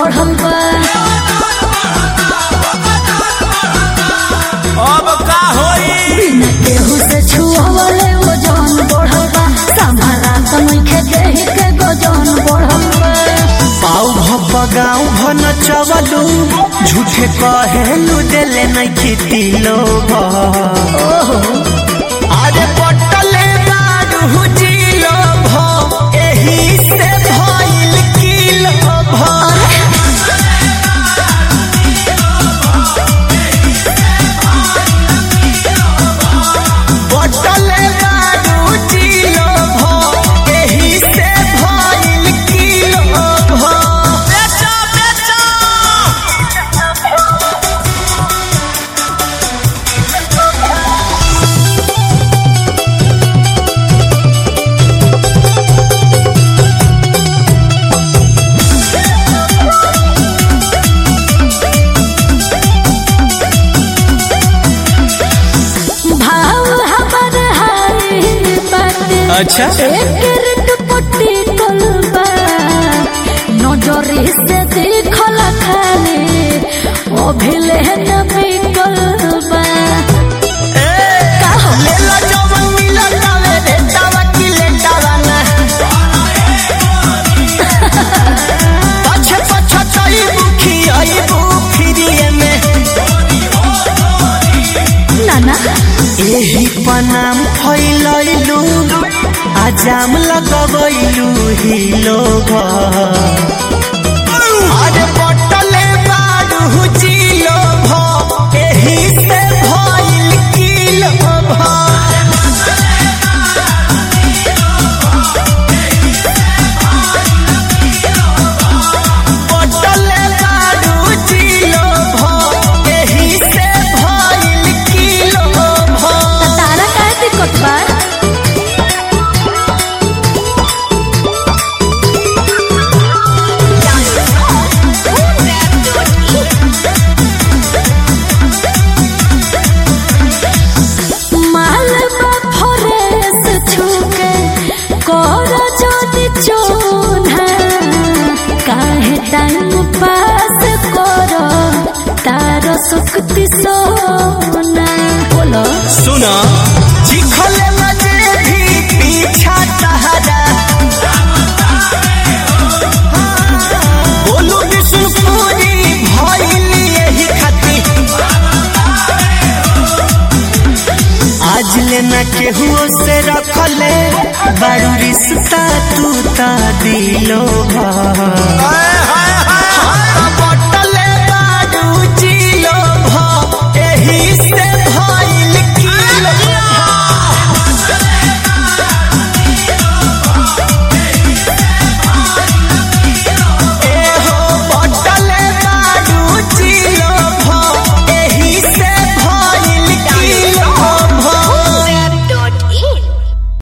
बढ़ल बा अब का होई बिना केहू से छुअवले वजन बढ़ल बा संभाला त नइखे देहि के गजन बढ़ल बा पाऊ भप गाँव भन चवलू झूठे कहेलू देले नहीं खेती लोग अरे पटले बारू जिलो भ एही से भइल किलो भ पटले बारू जिलो भ एही से भइल किलो भ बेचो बेचो भाव हमर हाय बाटे अच्छा। एकर दुपट्टी कलबा नजरे से देखल खाले अभिले न बिकलबा का हो लेला जवन मिलल तावे रे तावा की लेटावा ना पछे पछे चई बुखी आई बुखिरिए में नाना एही पनाम फैलैलू आजाम लगबैलू ही लोग अरे बटले बारू जिलो भ एही से भइल किलो भ पटले बारू जिलो भ एही से भइल किलो भ त तारा काहे दिक्कत बा मालबा फरेस छुके कर जोनी चोना काहे टाइम पास कर तार सुक्ति सोना बोलो सुना चिखले मजे भी पीछा तहरा बोलू विष्णुपुरी भइल यही खाती आज लेना केहू से रखले बड़ू रिश्ता तू ता दिलो भा